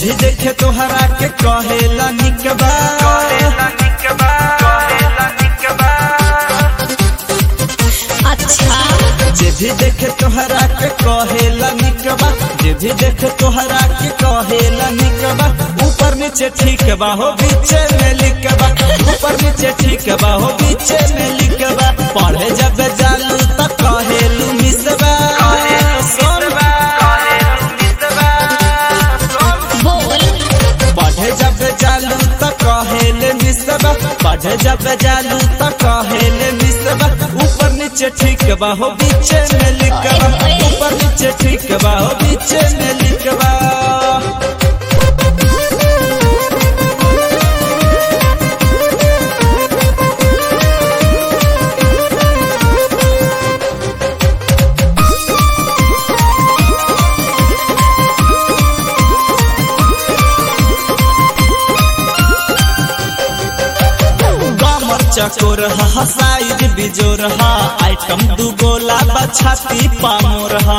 भी देखे तोहरा के कहेला निकबा अच्छा जे भी देखे तोहरा के कहेला निकबा जे भी देखे तोहरा के कहेला निकबा ऊपर नीचे ठीक बा हो बीचे में लिखबा ऊपर नीचे ठीक बा हो बीचे में लिखबा पढ़े जब जालू त कहेलू मिसबा सोनबा बोल पढ़े जब जालू त कहेले मिसबा पढ़े जब जालू त कहेले मिसबा ऊपर नीचे ठीक बा हो बीचे में लिखबा ऊपर नीचे ठीक बा हो बीचे में लिखबा कमर चकोर हा साइज बिजोर हा आइटम दू गोला बछाती पामोर हा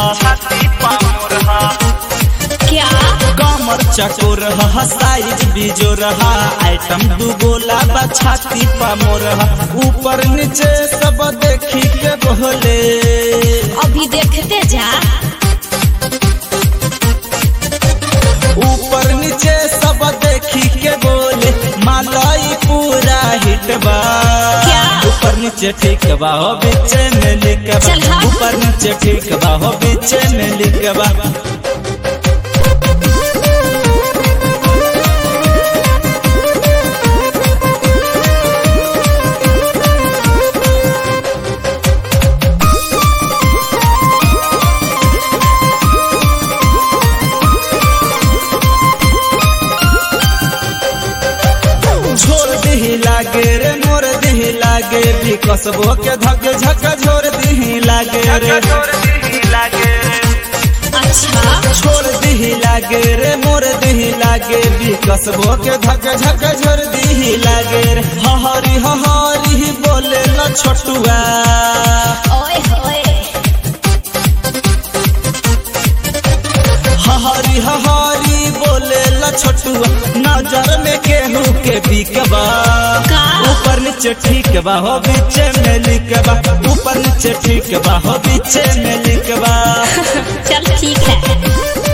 क्या कमर चकोर हा साइज बिजोर हा आइटम दू गोला बछाती पामोर हा ऊपर नीचे सब देखी के बोले अभी देखते जा ऊपर नीचे सब देखी के बोले मालाई पूरा हिट बा क्या? ऊपर नीचे ठीक बा हो बीच में लिखबा चल हाँ। ऊपर नीचे ठीक बा हो बीच में लिखबा छोड़ दिही लागे रे मोर दिही लागे भी कसबो के धक झक छोड़ दिही लागे रे अच्छा छोड़ दिही लागे रे मोर दिही लागे भी कसबो के धक झक छोड़ दिही लागे रे हहरी हहरी ही बोले न छोटुआ ओए होए हहरी हहरी बोले ल छोटुआ नजर में केहू के बिकबा का? ऊपर नीचे ठीक बा हो बीचे में लिखबा ऊपर नीचे ठीक बा हो बीचे में लिखबा चल ठीक है